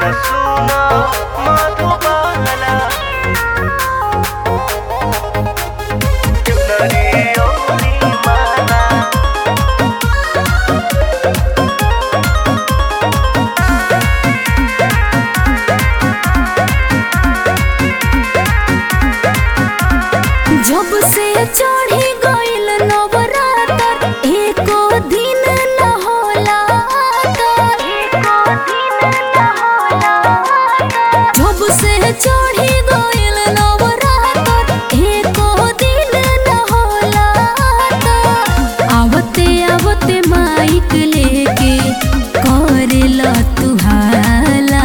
सुना सुना मधुबाला चुनरी ओरी माला जब से चढ़ी गइल नवरात्र एको दिन न होला तर। जब से चढ़ी गइल नवरात्र एको दिन न होला तर। आवते आवते माइक लेके करेला तुहाला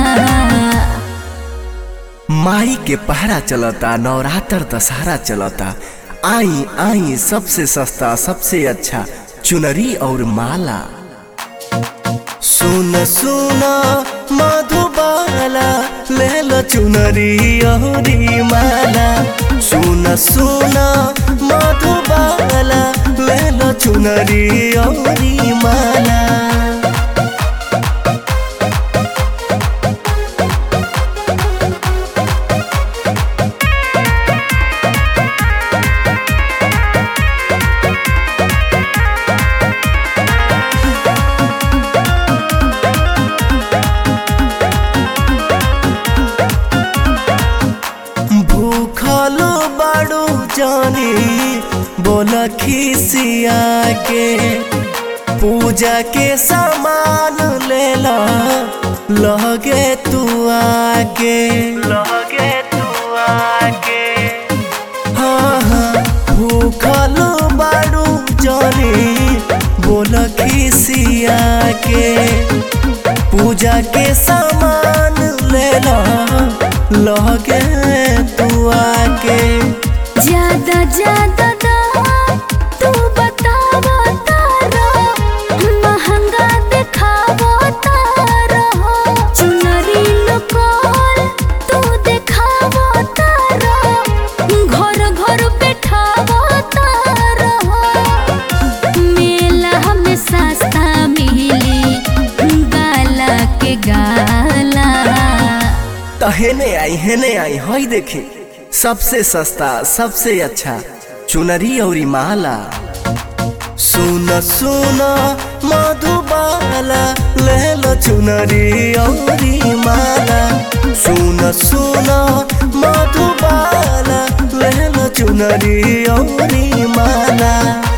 माई के पहरा चलता नवरात्र दशहरा चलता आई आई सबसे सस्ता सबसे अच्छा चुनरी और माला सुन सुन मधुबाला ले लो चुनरी और माला सुन सुन मधुबाला ले लो चुनरी और माला भूखल बाड़ू जानी बोल खिसिया के पूजा के सामान ले ला लगे तू आके लगे तू आके हाँ हाँ भूखल बाड़ू जानी बोल खिसिया के पूजा के सामान ले ला लगे तू आके ज्यादा ज्यादा दाम तू बतावा तारा महंगा दिखावा तारा चुनरी लोकल तू दिखावा तारा घर घर बैठावा तारा मेला में सस्ता मिली गाला के गाला तहेने आई हेने आई हई देखी सबसे सस्ता सबसे अच्छा चुनरी और माला सुन सुन मधुबाला ले लो चुनरी और माला सुन सुन मधुबाला ले लो चुनरी और माला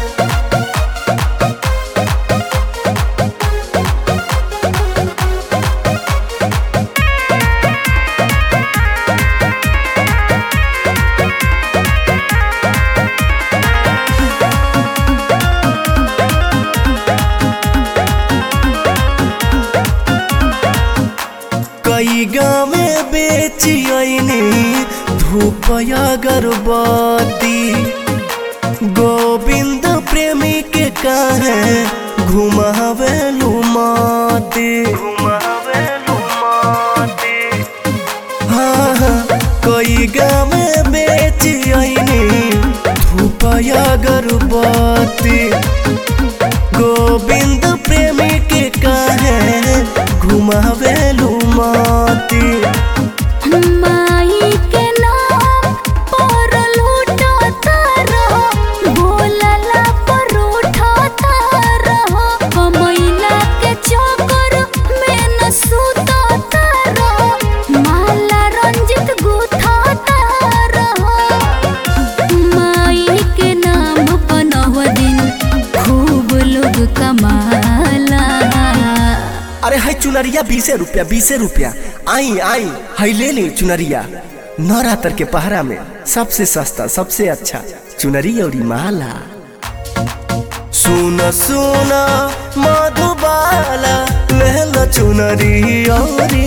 कई गाँव बेची आईनी धूप अगरबत्ती गोविंद प्रेमी के काहे घुमावे लुमाती घुमावे लुमाते हाँ हाँ कई गाँव बेची आईनी धूप अगरबत्ती गोविंद प्रेमी के काहे घुमावे लुमाती माई के नाम पर लूटता रहो बोलला पर उठता रहो कमैला के चक्कर में न सुतता रहो माला रंजित गुथता रहो माई के नाम बनव दिन खूब लोग कमाला अरे हाय चुनरिया बीसे रुपया बीसे रुपया आई आई हाय ले ली चुनरिया नवरात्र के पहरा में सबसे सस्ता सबसे अच्छा चुनरी और माला सुन सुन मधुबाला ले लो चुनरी और